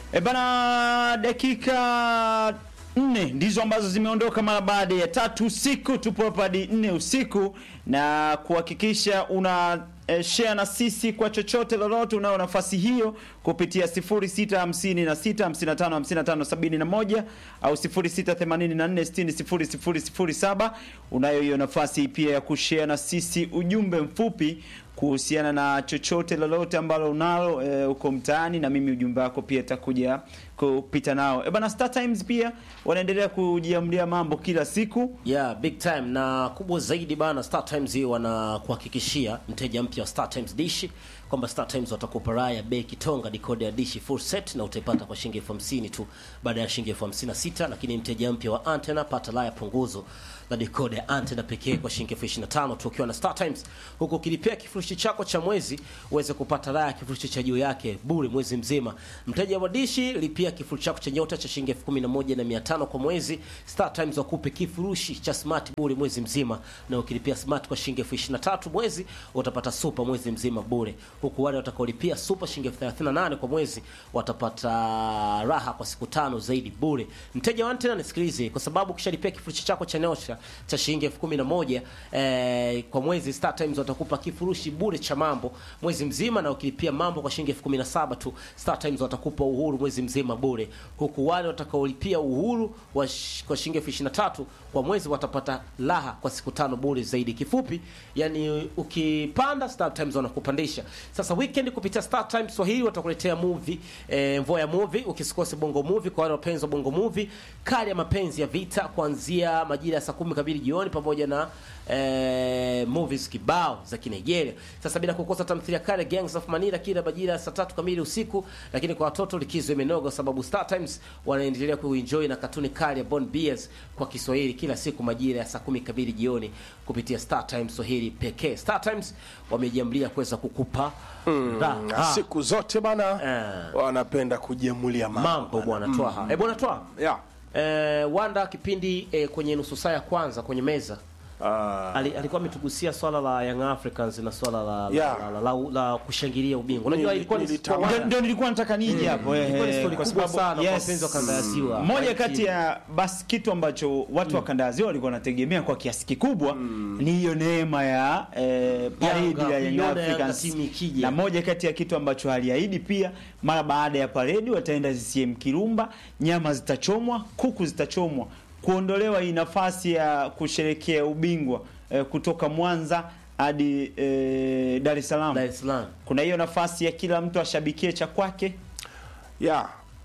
E bana, dakika nne ndizo ambazo zimeondoka mara baada ya tatu usiku. Tupo hapa hadi nne usiku na kuhakikisha una eh, share na sisi kwa chochote lolote. Unao nafasi hiyo kupitia 0656555571 au 0684600007. Unayo hiyo nafasi pia ya kushare na sisi ujumbe mfupi kuhusiana na chochote lolote ambalo unalo e, uko mtaani, na mimi ujumbe wako pia itakuja kupita nao. E bana, Star Times pia wanaendelea kujiamlia mambo kila siku. Yeah, big time na kubwa zaidi bana, Star Times hii wanakuhakikishia mteja mpya wa Star Times dishi kwamba Star Times watakupa raha ya bei kitonga decoder ya dishi full set na utaipata kwa shilingi elfu hamsini tu baada ya shilingi elfu hamsini na sita lakini mteja mpya wa antena pata raha ya punguzo la decoder ya antena pekee kwa shilingi elfu ishirini na tano tu ukiwa na Star Times, huku ukilipia kifurushi chako cha mwezi uweze kupata raha ya kifurushi cha juu yake bure mwezi mzima. Mteja wa dishi lipia kifurushi chako cha nyota cha shilingi elfu kumi na moja na mia tano kwa mwezi. Star Times wakupe kifurushi cha smart bure mwezi mzima, na ukilipia smart kwa shilingi elfu ishirini na tatu mwezi utapata super mwezi mzima bure, huku wale watakaolipia super shilingi elfu thelathini na nane kwa mwezi watapata raha kwa siku tano zaidi bure. Mteja wa antena nisikilize, kwa sababu ukishalipia kifurushi chako cha nyota cha shilingi elfu kumi na moja eh, kwa mwezi Star Times watakupa kifurushi bure cha mambo mwezi mzima, na ukilipia mambo kwa shilingi elfu kumi na saba tu Star Times watakupa uhuru mwezi mzima bure, huku wale watakaolipia uhuru wa sh- kwa shilingi elfu ishirini na tatu kwa mwezi watapata raha kwa siku tano bure zaidi. Kifupi yani, ukipanda Star Times wanakupandisha. Sasa weekend kupitia Star Times Swahili watakuletea movie eh, Mvoya movie, ukisikose bongo movie kwa wale wapenzi wa bongo movie, kali ya mapenzi ya vita kuanzia majira ya saa kumi kamili jioni pamoja na eh, movies kibao za Kinigeria. Sasa bila kukosa tamthilia kale Gangs of Manila kila majira ya saa tatu kamili usiku, lakini kwa watoto likizo imenoga kwa sababu Star Times wanaendelea kuenjoy na katuni kali ya Bond Bears kwa Kiswahili kila siku majira ya saa kumi kamili jioni kupitia Star Times Swahili pekee. Star Times wamejiamlia kuweza kukupa Na raha. siku zote bana Eh. wanapenda kujemulia mambo mambo bwana Twaha. Eh bwana Twaha. yeah. Eh, Wanda kipindi eh, kwenye nusu saa ya kwanza kwenye meza Ah, Ali, alikuwa ametugusia swala la Young Africans na swala la, Yeah. la, la, la, la, la kushangilia ubingwa. Unajua Nili- ilikuwa ni nilitamani. kwa Ndio- Ndio nilikuwa nataka nije hapo eh, ilikuwa ni eh, story kwa kubwa sababu- sana kwa yes. wapenzi wa kanda ya Ziwa. moja kati ya basi kitu ambacho watu wa kanda ya Ziwa walikuwa wanategemea kwa kiasi kikubwa ni hiyo neema ya eh, paredi Yanga, ya Young kuiona Yanga Africans, timu ikija. na moja kati ya kitu ambacho aliahidi pia, mara baada ya paredi wataenda CCM Kirumba, nyama zitachomwa, kuku zitachomwa, kuondolewa hii nafasi ya kusherekea ubingwa eh, kutoka Mwanza hadi eh, Dar es Salaam. Dar es Salaam. Kuna hiyo nafasi ya kila mtu ashabikie cha kwake. yeah.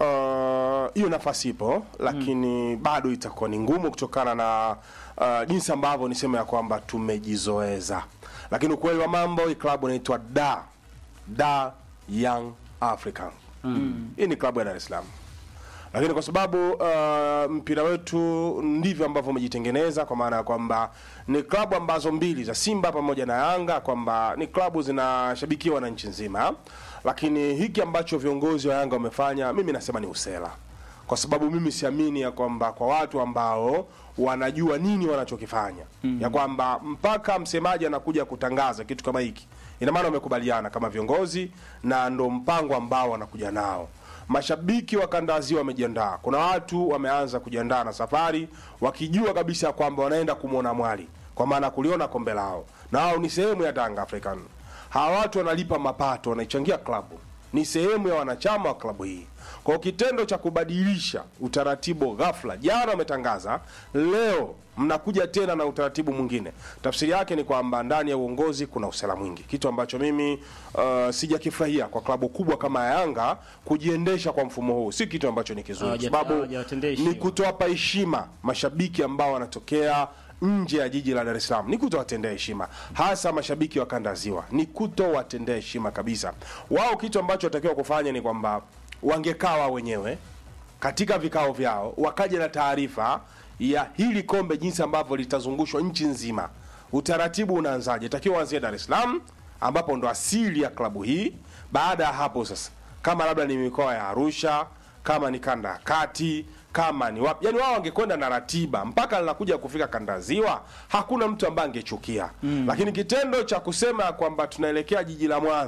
Uh, hiyo nafasi ipo lakini bado itakuwa ni ngumu kutokana na uh, jinsi ambavyo nisema ya kwamba tumejizoeza, lakini ukweli wa mambo, hii klabu inaitwa Da Da Young African. Hii ni klabu ya Dar es Salaam lakini kwa sababu uh, mpira wetu ndivyo ambavyo umejitengeneza, kwa maana ya kwamba ni klabu ambazo mbili za Simba pamoja na Yanga, kwamba ni klabu zinashabikiwa na nchi nzima, lakini hiki ambacho viongozi wa Yanga wamefanya, mimi nasema ni usela, kwa sababu mimi siamini ya kwamba kwa watu ambao wanajua nini wanachokifanya ya kwamba mpaka msemaji anakuja kutangaza kitu kama hiki, ina maana wamekubaliana kama viongozi na ndo mpango ambao wanakuja nao mashabiki wa kanda ya Ziwa wamejiandaa. Kuna watu wameanza kujiandaa na safari wakijua kabisa kwamba wanaenda kumwona mwali, kwa maana kuliona kombe lao, na hao ni sehemu ya Tanga African. Hawa watu wanalipa mapato, wanaichangia klabu, ni sehemu ya wanachama wa klabu hii. Kwa kitendo cha kubadilisha utaratibu ghafla, jana wametangaza, leo mnakuja tena na utaratibu mwingine, tafsiri yake ni kwamba ndani ya uongozi kuna usela mwingi, kitu ambacho mimi uh, sijakifurahia kwa klabu kubwa kama ya Yanga kujiendesha kwa mfumo huu, si kitu ambacho ni kizuri, Hawaja- sababu hawajawatendea ni heshima. kutowapa heshima mashabiki ambao wanatokea nje ya jiji la Dar es Salaam, ni kutowatendea heshima, hasa mashabiki wa kanda ya Ziwa, ni kutowatendea heshima kabisa. Wao kitu ambacho watakiwa kufanya ni kwamba wangekaa wao wenyewe katika vikao vyao, wakaja na taarifa ya hili kombe, jinsi ambavyo litazungushwa nchi nzima. Utaratibu unaanzaje? Takiwa uanzie Dar es Salaam, ambapo ndo asili ya klabu hii. Baada ya hapo sasa, kama labda ni mikoa ya Arusha, kama ni kanda ya kati kama ni wapi, yani wao wangekwenda na ratiba mpaka linakuja kufika kanda ya Ziwa, hakuna mtu ambaye angechukia mm. Lakini kitendo cha kusema kwamba tunaelekea jiji la Mwanza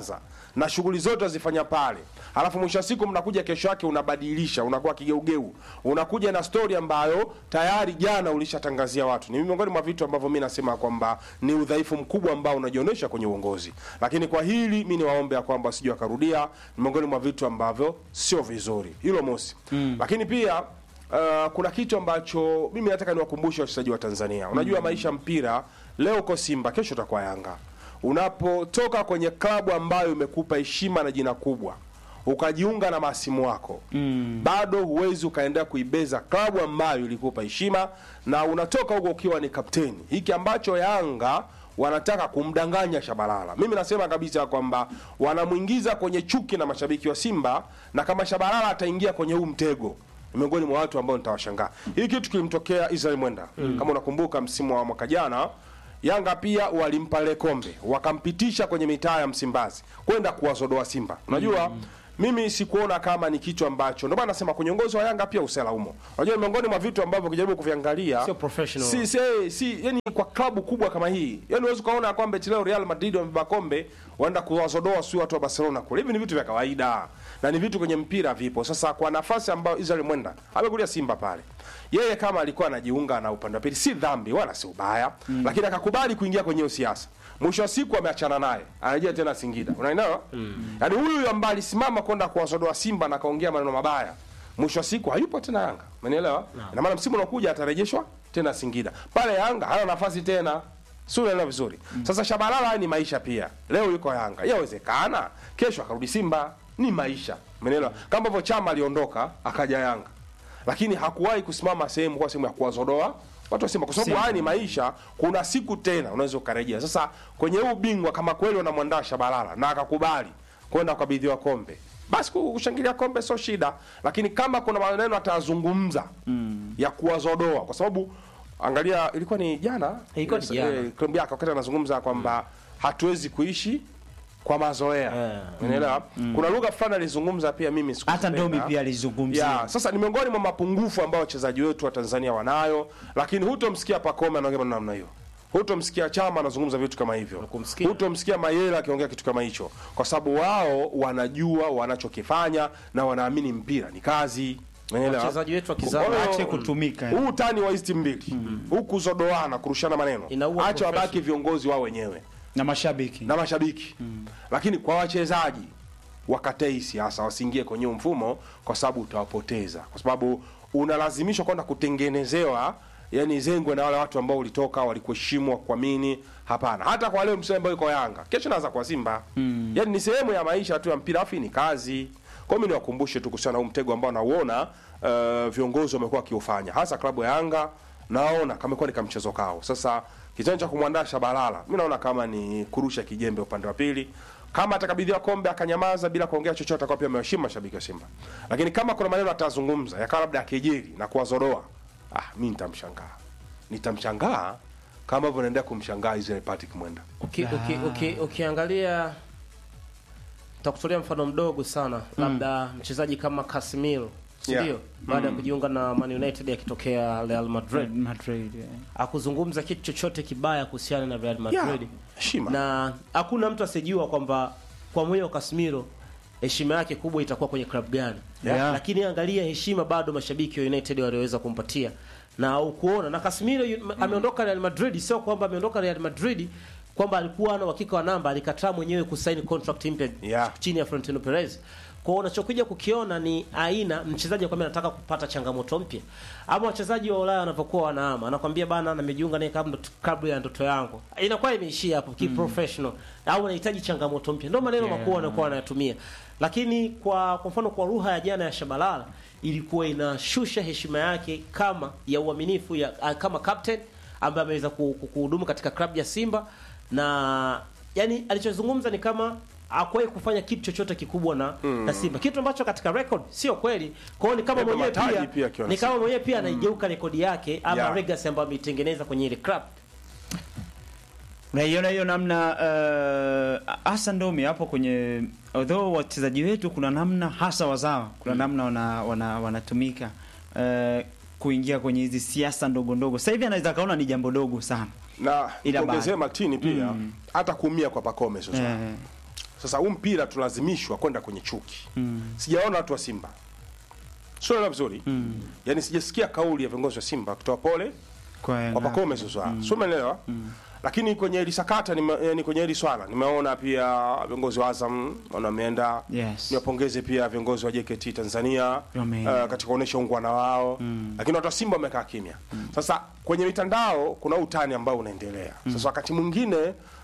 na shughuli zote azifanya pale, alafu mwisho wa siku mnakuja kesho yake unabadilisha, unakuwa kigeugeu, unakuja na stori ambayo tayari jana ulishatangazia watu. Ni miongoni mwa vitu ambavyo mi nasema kwamba ni udhaifu mkubwa ambao unajionyesha kwenye uongozi, lakini kwa hili mi niwaombe ya kwamba sijui wakarudia, ni miongoni mwa vitu ambavyo sio vizuri, hilo mosi. Lakini pia Uh, kuna kitu ambacho mimi nataka niwakumbushe wachezaji wa Tanzania. Unajua maisha mpira, leo uko Simba, kesho utakuwa Yanga. Unapotoka kwenye klabu ambayo imekupa heshima na jina kubwa ukajiunga na masimu wako mm. bado huwezi ukaendelea kuibeza klabu ambayo ilikupa heshima na unatoka huko ukiwa ni kapteni. Hiki ambacho Yanga wanataka kumdanganya Shabalala, mimi nasema kabisa kwamba wanamwingiza kwenye chuki na mashabiki wa Simba, na kama Shabalala ataingia kwenye huu mtego ni miongoni mwa watu ambao nitawashangaa. Hii kitu kilimtokea Israel Mwenda mm. kama unakumbuka msimu wa mwaka jana Yanga pia walimpa ile kombe wakampitisha kwenye mitaa ya Msimbazi kwenda kuwazodoa Simba. Unajua mimi sikuona kama ni kitu ambacho, ndio maana nasema kwenye uongozi wa Yanga pia usela umo. Unajua ni miongoni mwa vitu ambavyo ukijaribu kuviangalia Sio professional. si, si, si yani kwa klabu kubwa kama hii yani huwezi ukaona kwamba eti leo Real Madrid wamebeba kombe waenda kuwazodoa si watu wa Barcelona kule. Hivi ni vitu vya kawaida na ni vitu kwenye mpira vipo. Sasa kwa nafasi ambayo Israel Mwenda amekulia Simba pale, yeye kama alikuwa anajiunga na upande wa pili, si dhambi wala si ubaya mm. lakini akakubali kuingia kwenye hiyo siasa. Mwisho wa siku ameachana naye, anarejea tena Singida, unaelewa mm. yaani huyu ambaye alisimama kwenda kuwazodoa Simba na akaongea maneno mabaya mwisho wa siku hayupo tena Yanga, umenielewa? Na maana msimu unaokuja atarejeshwa tena Singida. Pale Yanga hana nafasi tena, si unaelewa vizuri? Sasa Shabalala haya ni maisha pia. Leo yuko Yanga, yawezekana kesho akarudi Simba, ni maisha, umenielewa? Kama hivyo Chama aliondoka akaja Yanga, lakini hakuwahi kusimama sehemu kwa sehemu ya kuwazodoa watu wa Simba, kwa sababu haya ni maisha. Kuna siku tena unaweza ukarejea. Sasa kwenye huu bingwa, kama kweli wanamwandaa Shabalala na akakubali kwenda kukabidhiwa kombe basi kushangilia kombe sio shida, lakini kama kuna maneno atazungumza mm. ya kuwazodoa, kwa sababu angalia, ilikuwa ni jana, Ilikuwa ni Yes, jana. eh, klabu yake wakati anazungumza kwamba hatuwezi kuishi kwa mazoea Eh. unaelewa. Kuna lugha fulani alizungumza pia, mimi hata sikuzipenda. Ndomi pia alizungumzia Ya, sasa ni miongoni mwa mapungufu ambayo wachezaji wetu wa Tanzania wanayo, lakini hutomsikia Pacome anaongea maneno namna hiyo, hutomsikia Chama anazungumza vitu kama hivyo, Hukumsikia. hutomsikia Mayela akiongea kitu kama hicho, kwa sababu wao wanajua wanachokifanya na wanaamini mpira ni kazi. Unaelewa? Wachezaji wetu wa kizazi Kwa hiyo, Ache kutumika. huu utani wa hizi timu mbili huku kuzodoana, kurushana maneno, Inaua acha wabaki profession. viongozi wao wenyewe na mashabiki na mashabiki lakini kwa wachezaji wakatae hii siasa, wasiingie kwenye huu mfumo, kwa sababu utawapoteza, kwa sababu unalazimishwa kwenda kutengenezewa yani zengwe na wale watu ambao ulitoka walikuheshimu wakuamini. Hapana, hata kwa leo msemo ambao yuko Yanga, kesho naweza kwa Simba mm. yani ni sehemu ya maisha tu ya mpira, afu ni kazi. Kwa hiyo mimi niwakumbushe tu kuhusiana na huu mtego ambao nauona uh, viongozi wamekuwa wakiufanya, hasa klabu ya Yanga naona kamekuwa ni kamchezo kao. Sasa kitendo cha kumwandaa Shabalala, mi naona kama ni kurusha kijembe upande wa pili. Kama atakabidhiwa kombe akanyamaza bila kuongea chochote, atakuwa pia amewaheshimu mashabiki wa Simba. Lakini kama kuna maneno atazungumza yakawa labda akejeli na kuwazodoa, ah, mi nitamshangaa, nitamshangaa kama hivyo naendelea kumshangaa Israel Patrick Mwenda. Uki, uki, uki, ukiangalia takutolea mfano mdogo sana labda mchezaji kama Casemiro si Yeah. ndio baada ya kujiunga na Man United akitokea Real Madrid Madrid yeah. akuzungumza kitu chochote kibaya kuhusiana na Real Madrid Yeah, heshima. na hakuna mtu asijua kwamba kwa moyo wa Casemiro heshima yake kubwa itakuwa kwenye klabu gani Yeah. lakini angalia heshima bado mashabiki wa United waliweza kumpatia na ukuona na Casemiro yu- ameondoka Real Madrid sio kwamba ameondoka Real Madrid kwamba alikuwa na uhakika wa namba alikataa mwenyewe kusaini contract mpya Yeah. chini ya Florentino Perez kwa hiyo unachokuja kukiona ni aina mchezaji kwamba anataka kupata changamoto mpya ama wachezaji wa Ulaya wanavyokuwa wanaama anakwambia bana nimejiunga naye kabla kabla ya ndoto yangu inakuwa imeishia hapo ki professional au anahitaji changamoto mpya ndio maneno Yeah. makuu wanakuwa wanayatumia lakini kwa kwa mfano kwa lugha ya jana ya Shabalala ilikuwa inashusha heshima yake kama ya uaminifu ya ah, kama captain ambaye ameweza ku- ku- kuhudumu katika klabu ya Simba na yani alichozungumza ni kama hakuwahi kufanya kitu chochote kikubwa na, na Simba, kitu ambacho katika record sio kweli. Kwa hiyo ni kama Yapo mwenyewe mataji pia, pia akiwa na ni kama mwenyewe pia anaigeuka rekodi yake ama Yeah. legacy ambayo ameitengeneza kwenye ile club. Unaiona hiyo namna uh, hasa Ndomi hapo kwenye although wachezaji wetu kuna namna hasa wazawa kuna namna wana, wana, wanatumika uh, kuingia kwenye hizi siasa ndogo ndogo. Sasa hivi anaweza kaona ni jambo dogo sana na Ila kuongezea bado. Martini pia hata kuumia kwa Pacome sio sawa. eh, Sasa huu mpira tunalazimishwa kwenda kwenye chuki. Sijaona watu wa Simba. Sio naelewa vizuri. Yaani sijasikia kauli ya viongozi wa Simba kutoa pole Kwa Yanga. kwa Pacome Zouzoua. Sio umeelewa? Lakini kwenye hili sakata nime, yani kwenye hili swala nimeona pia viongozi wa Azam wana wameenda. Yes. Niwapongeze pia viongozi wa JKT Tanzania Wameenda. uh, katika kuonesha ungwana wao. Lakini watu wa Simba wamekaa kimya. Sasa kwenye mitandao kuna utani ambao unaendelea. Sasa wakati mwingine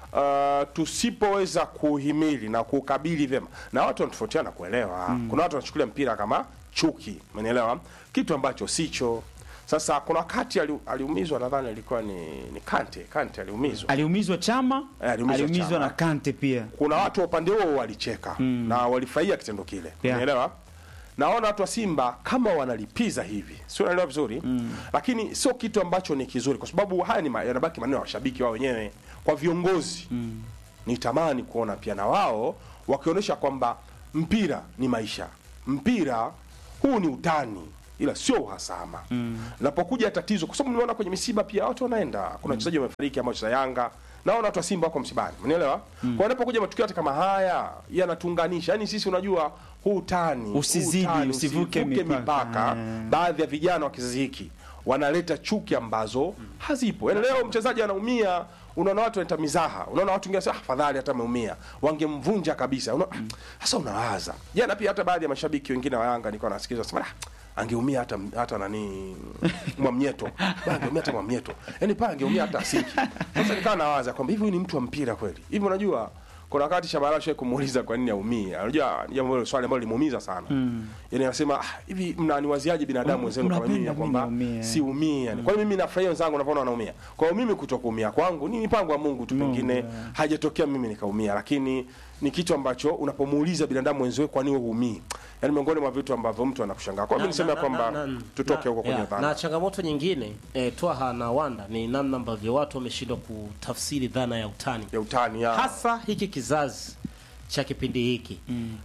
uh, tusipoweza kuhimili na kukabili vyema na watu wanatofautiana kuelewa. Kuna watu wanachukulia mpira kama chuki, umenielewa? Kitu ambacho sicho. Sasa kuna wakati ali, aliumizwa nadhani alikuwa ni, ni Kante. Kante aliumizwa. aliumizwa Chama, Eh, aliumizwa aliumizwa Chama. na Kante pia. Kuna watu wa upande huo walicheka na walifurahia kitendo kile. Yeah. Unaelewa? Naona watu wa Simba kama wanalipiza hivi, sio naelewa vizuri lakini sio kitu ambacho ni kizuri, kwa sababu haya ni ma- yanabaki maneno ya washabiki wao wenyewe. Kwa viongozi nitamani kuona pia na wao wakionyesha kwamba mpira ni maisha, mpira huu ni utani, ila sio uhasama. Napokuja tatizo, kwa sababu nimeona kwenye misiba pia watu wanaenda, kuna wachezaji wamefariki ambao cha Yanga naona watu wa Simba wako msibani, unielewa? Kwa inapokuja matukio hata kama haya yanatuunganisha, yani sisi unajua huu utani, huu Usizidi, utani, usivuke mipaka. mipaka. Eh. Baadhi ya vijana wa kizazi hiki wanaleta chuki ambazo hazipo. Yani leo mchezaji anaumia, unaona watu wanaita mizaha, unaona watu wengine wanasema ah, afadhali hata ameumia, wangemvunja kabisa. Una, sasa unawaza jana, pia hata baadhi ya mashabiki wengine wa Yanga nilikuwa nasikiza wasema ah, angeumia hata hata nani Mwamnyeto, Bwana, angeumia hata Mwamnyeto, yani pale angeumia hata Asiki. Sasa nikawa nawaza kwamba hivi huyu ni mtu wa mpira kweli hivi? Unajua kuna wakati Shabalala shwe kumuuliza kwa nini aumie. Unajua ni jambo hilo swali ambalo limuumiza sana. Yaani anasema ah, hivi mnaniwaziaje binadamu wenzenu kama mimi Unapenda ya kwamba mimi niumie. siumii yani. Kwa hiyo mimi nafurahia wenzangu wanavyoona wanaumia. Kwa hiyo mimi kutokuumia kwangu ni mipango ya Mungu tu, pengine hajatokea mimi nikaumia, lakini ni kitu ambacho unapomuuliza binadamu wenziwe kwa nini wewe huumii. Yaani miongoni mwa vitu ambavyo mtu anakushangaa. Kwa hiyo mimi niseme ya kwamba tutoke huko kwenye yeah, dhana. na changamoto nyingine eh, Twaha na Wanda ni namna ambavyo watu wameshindwa kutafsiri dhana ya utani ya utani ya hasa hiki kizazi cha kipindi hiki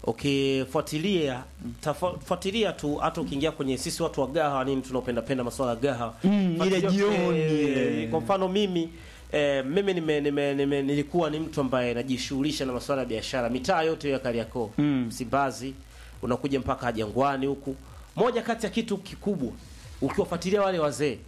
ukifuatilia tafa- fuatilia tu hata ukiingia kwenye sisi watu wa gaha nini tunaopenda penda masuala ya gaha Mm, ile Fuatilia- jioni, eh, eh. kwa mfano mimi eh, mimi nime, nime, nime, nilikuwa ni mtu ambaye najishughulisha na masuala ya biashara mitaa yote ya Kariakoo Mm. Msimbazi unakuja mpaka Jangwani huku moja kati ya kitu kikubwa ukiwafuatilia wale wazee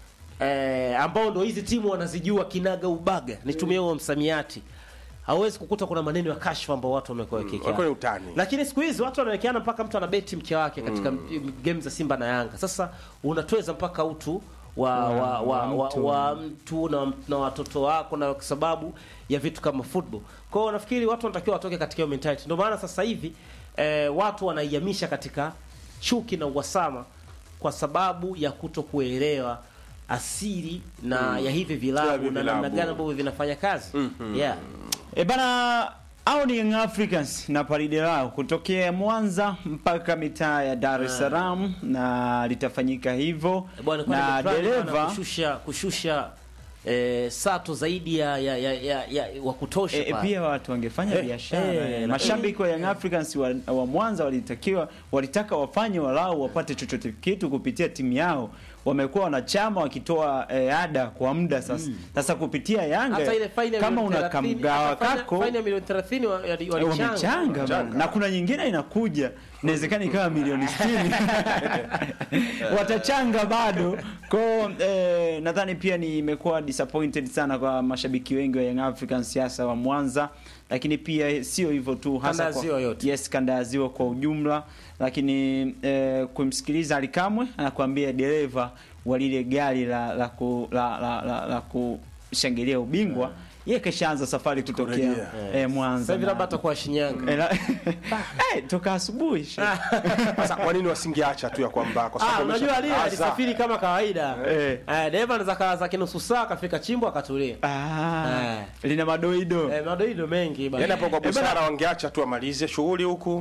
eh, ambao ndo hizi timu wanazijua kinaga ubaga nitumie huo msamiati hauwezi kukuta kuna maneno ya kashfa ambao watu wamekuwa walikuwa ni wakiwekea utani. lakini siku hizi watu wanawekeana mpaka mtu anabeti mke wake katika mm. game za Simba na Yanga. Sasa unatweza mpaka utu wa wa, wa, wa, mtu. wa mtu na, na watoto wako na kwa sababu ya vitu kama football. Kwa hiyo nafikiri watu wanatakiwa watoke katika hiyo mentality. Ndio maana sasa hivi eh, watu wanaihamisha katika chuki na uhasama kwa sababu ya kuto kuelewa asili na ya hivi Ya vilabu hivi na namna vilabu. gani ambavyo vinafanya kazi. Yeah. E bana, au ni Young Africans na paride lao kutokea Mwanza mpaka mitaa ya Dar es Salaam, na litafanyika hivyo Bwana kwa na dereva kushusha kushusha eh, sato zaidi ya ya, ya, ya, ya wa kutosha E, e, pale. pia watu wangefanya Eh, biashara. eh, eh. Mashabiki wa Young Africans wa, wa Mwanza walitakiwa walitaka wafanye walau wapate chochote kitu kupitia timu yao. Wamekuwa wanachama wakitoa eh, ada kwa muda sasa. Sasa kupitia Yanga hata ile faini ya kama milioni una 30, kamgawa hata faini- kako faini ya milioni 30 wa- ya- eh, walichanga. wamechanga bana. na kuna nyingine inakuja inawezekana ikawa milioni 60 watachanga bado ko eh, nadhani pia ni imekuwa disappointed sana kwa mashabiki wengi wa Young Africans siasa wa Mwanza lakini pia sio hivyo tu Kanda ya hasa Ziwa yote. yes kanda ya ziwa kwa ujumla lakini eh, kumsikiliza Alikamwe anakuambia dereva wa lile gari la la, ku, la, la, la, la kushangilia ubingwa yeye keshaanza safari kutokea Kurejea. eh, Mwanza Sasa hivi na- labda atakuwa Shinyanga. Eh, la- Eh, toka asubuhi she. Sasa kwa nini wasingeacha tu ya kwamba kwa Ah, sababu unajua wamesha- lile Asa. alisafiri kama kawaida. Eh. Eh, dereva anaweza kaa zake nusu saa akafika chimbo akatulia. Ah, Eh. lina madoido Eh, madoido mengi bana. Yaani hapo kwa Eh, bana- busara wangeacha tu amalize shughuli huku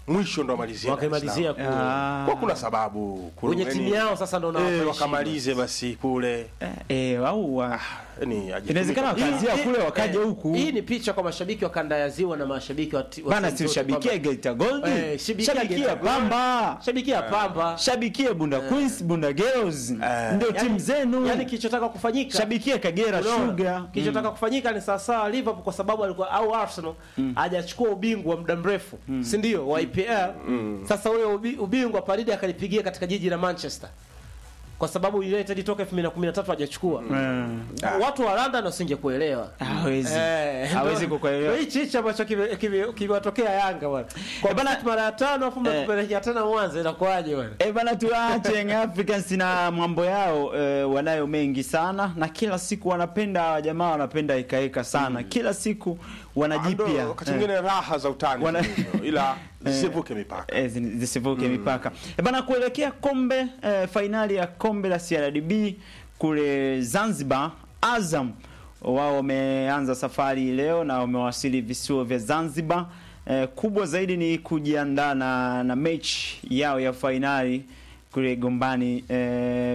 mwisho ndo amalizie Dar es Salaam. wakaimalizia kule Ah. kwa kuna sababu kuna- kwenye timu yani, yao sasa ndo eh, nawapa wakamalize basi kule Eh, eh, au wa- yani ajifunike. inawezekana wakaanzia kule wakaja Eh, huku Hii ni picha kwa mashabiki wa kanda ya ziwa na mashabiki wa ti- wa bana, timu zote siushabikie kwamba- Geita Gold, Eh, shabikia shabikia Geita Gold. Pamba, shabikia Pamba shabikie Bunda Queens, Bunda Girls, ndio Yani- timu zenu. yani kilichotaka kufanyika Shabikie Kagera Unaona? Sugar. kilichotaka kufanyika ni sawasawa Liverpool kwa sababu alikuwa au Arsenal hajachukua ubingwa muda mrefu si ndio wa IPL sasa ule ubi- ubingwa Paridi akalipigia katika jiji la Manchester kwa sababu United toka 2013 hajachukua Mm. watu wa London wasingekuelewa Hawezi. Eh, Hawezi ndio- kukuelewa. ndio hichi hichi ambacho kime- kime- kimewatokea Yanga bwana kwa Eh, bana- bana mara ya tano afu Eh. mnatupelekea tena Mwanza inakuwaje bwana E bana, tuache Young Africans na mambo yao e, wanayo mengi sana na kila siku wanapenda hawa jamaa wanapenda ikaeka sana kila siku wanajipya Ndo, wakati mwingine raha za utani Wana- zilivyo, ila zisivuke mipaka Eh, zi- zisivuke mipaka e bana, kuelekea kombe e, fainali ya kombe la CRDB kule Zanzibar, Azam wao wameanza safari leo na wamewasili visiwa vya Zanzibar. E, kubwa zaidi ni kujiandaa na, na mechi yao ya fainali kule Gombani e,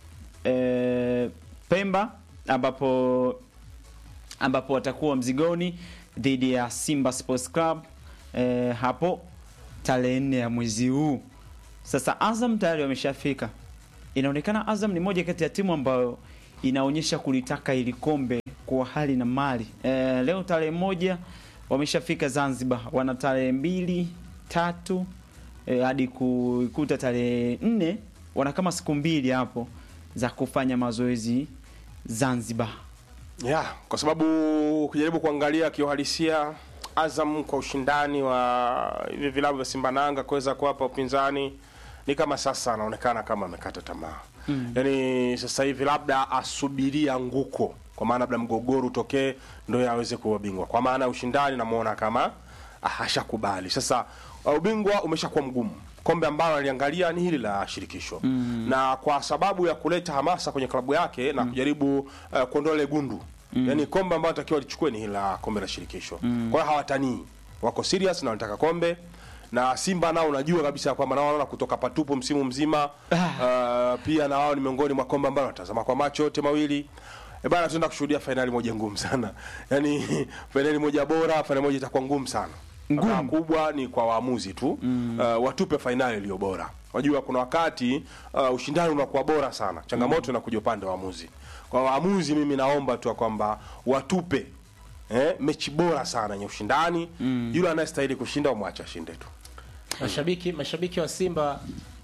e, Pemba ambapo ambapo watakuwa mzigoni dhidi ya Simba Sports Club e, hapo tarehe nne ya mwezi huu. Sasa Azam tayari wameshafika. Inaonekana Azam ni moja kati ya timu ambayo inaonyesha kulitaka ili kombe kwa hali na mali. E, leo tarehe moja wameshafika Zanzibar, wana tarehe mbili tatu e, hadi kuikuta tarehe nne, wana kama siku mbili hapo za kufanya mazoezi Zanzibar. yeah, kwa sababu ukijaribu kuangalia kiuhalisia Azam kwa ushindani wa hivi vilabu vya Simba na Yanga kuweza kuwapa upinzani ni kama sasa anaonekana kama amekata tamaa mm. Yaani sasa hivi labda asubiria nguko, kwa maana labda mgogoro utokee ndio aweze kuwa bingwa, kwa maana ushindani namuona kama ah, hashakubali sasa. uh, Ubingwa umeshakuwa mgumu kombe ambalo aliangalia ni hili la shirikisho mm. na kwa sababu ya kuleta hamasa kwenye klabu yake na kujaribu uh, kuondoa ile gundu mm. yani kombe ambalo takiwa lichukue ni hili la kombe la shirikisho mm. kwa hiyo hawatanii wako serious na wanataka kombe na Simba nao unajua kabisa kwamba nao wanaona kutoka patupu msimu mzima uh, pia na wao ni miongoni mwa kombe ambalo watazama kwa macho yote mawili E bana, tunaenda kushuhudia fainali moja ngumu sana yaani fainali moja bora, fainali moja itakuwa ngumu sana Furaha kubwa ni kwa waamuzi tu mm. uh, watupe fainali iliyo bora. Unajua kuna wakati uh, ushindani unakuwa bora sana, changamoto inakuja upande wa waamuzi. Kwa waamuzi, mimi naomba tu ya kwamba watupe eh, mechi bora sana yenye ushindani mm. yule anayestahili kushinda umwache ashinde tu. mashabiki mashabiki wa Simba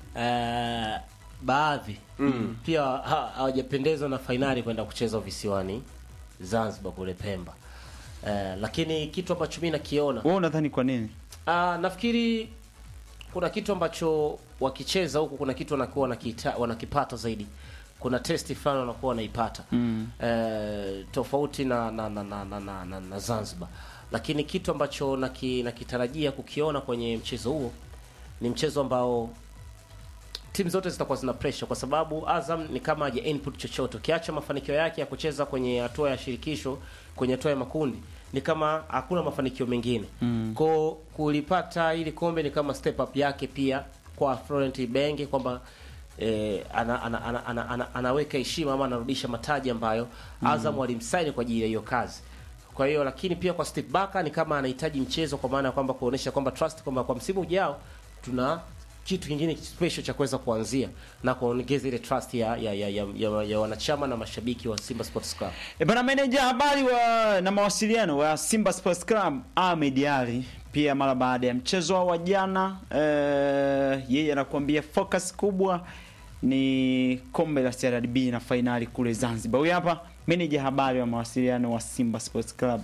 eh, baadhi pia ha- hawajapendezwa na fainali kwenda kucheza visiwani Zanzibar kule Pemba eh, lakini kitu ambacho mimi nakiona Wewe unadhani kwa nini? Ah, nafikiri kuna kitu ambacho wakicheza huku, kuna kitu wanakuwa wanakita, wanakipata zaidi. Kuna testi fulani wanakuwa wanaipata mm. eh, tofauti na na, na, na, na, na, na, na Zanzibar, lakini kitu ambacho naki, nakitarajia kukiona kwenye mchezo huo ni mchezo ambao timu zote zitakuwa zina pressure kwa sababu Azam ni kama haja input chochote, ukiacha mafanikio yake ya kucheza kwenye hatua ya shirikisho, kwenye hatua ya makundi ni kama hakuna mafanikio mengine mm. Kwa kulipata ili kombe ni kama step up yake pia kwa Florent Ibenge kwamba eh, ana, ana, ana, ana, ana, anaweka heshima ama anarudisha mataji ambayo Azam walimsaini kwa ajili ya hiyo kazi. Kwa hiyo lakini pia kwa Steve Barker ni kama anahitaji mchezo kwa maana ya kwamba kuonesha kwamba trust kwamba kwa msimu ujao tuna kitu kingine special cha kuweza kuanzia na kuongeza ile trust ya ya, ya, ya, ya, ya wanachama na mashabiki wa Simba Sports Club. E bana, meneja habari wa na mawasiliano wa Simba Sports Club Ahmed Ali pia mara baada ya mchezo wao wa jana eh, yeye anakuambia focus kubwa ni kombe la CRDB na fainali kule Zanzibar. Huyu hapa meneja habari wa mawasiliano wa Simba Sports Club.